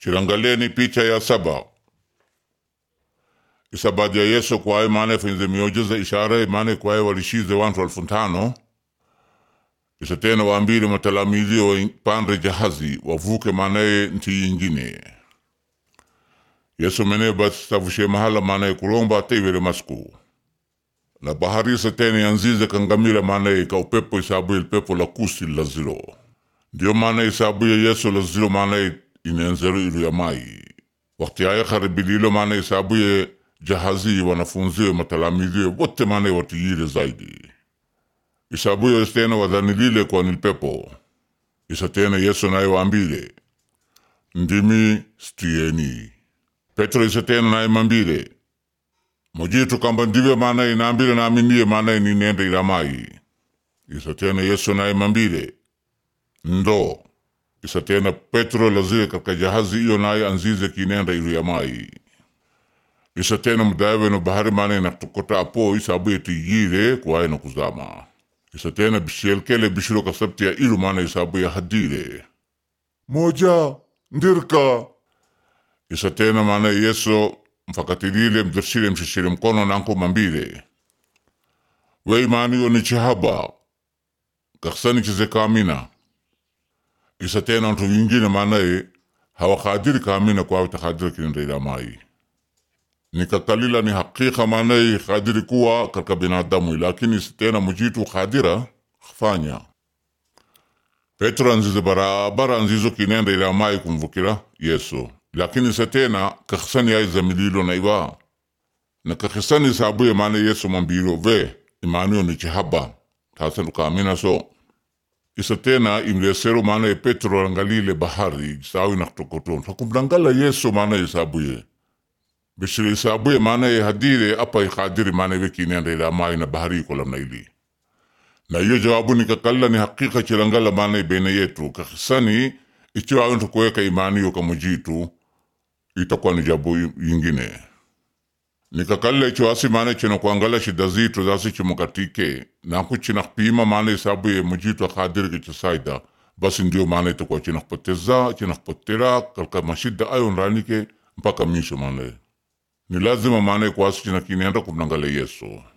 chirangaleni picha ya saba isabadi ya yesu kwaye maana fenze miujiza ishara maana kwaye walishize wantu elfu tano isa tena waambile matalamizi wapande jahazi wavuke maanaye nchi yingine yesu mene basi savushe mahala maanaye kulomba ateiwele masku na bahari isa tena yanzize kangamila maanaye ka upepo isabuye lipepo la kusi la zilo ndio maana isabuye yesu la zilo maanaye inenzero ilu ya mai wakati aya kharibililo maana isabuye jahazi wanafunziwe matalamiziwe wote maana watiyile zaidi isabuye tena wadhanilile kwa nilpepo isa tena yesu naye waambile ndimi stieni petro isa tena naye mambile mojitu kamba ndive maana inaambile naaminie maana ninende ilamai isa tena yesu naye mambile ndo isa tena petro lazile katika jahazi iyo naye anzize kinenda ilu ya mai isa tena mudawe no bahari mane nakutokota apo isabuye tiyile kwaye na kuzama isa tena bishelkele bishiro kasabti ya ilu mane isabuye hadile moja ndirka isa tena mane yesu mfakatilile mdirshile mshishile mkono nanko mambile wei mani oni chihaba kaksani chize kamina isa tena ntu wingine manaye hawakadiri kamina kwawe takadiri kinenda ila mai nikakalila ni hakika maanaye kadiri kuwa katika binadamu lakini tena mujitu kadira fanya petro anzize barabara anzizo kinenda ila mai kumvukira yesu lakini se tena kakisani ai zamililo na iwa na kakisani sabuye maana yesu mambilo ve imanio ni chihaba tasen kamina so isa tena imlesero maana petro angalile bahari sawi naktokoton hakumdangala yesu maana isabuye bishiri isabuye maana hadire apa ikadiri maana wekinenda ila mai na bahari kolam na ili na hiyo jawabu ni kakalla ni hakika chilangala maana bene yetu kakisani ichiwa awento kuweka imani yo kamujitu itakuwa ni jabu yingine nikakalla icho asi maana chino kuangala shida zitu zasi chimukatike naku china pima maana isabu ye mujitu akadiri kichisaida basi ndio maana itakuwa china kupoteza china kupotera kalka mashida ayo nranike mpaka misho maana ni lazima maana kwasi china kinenda kumnangala yesu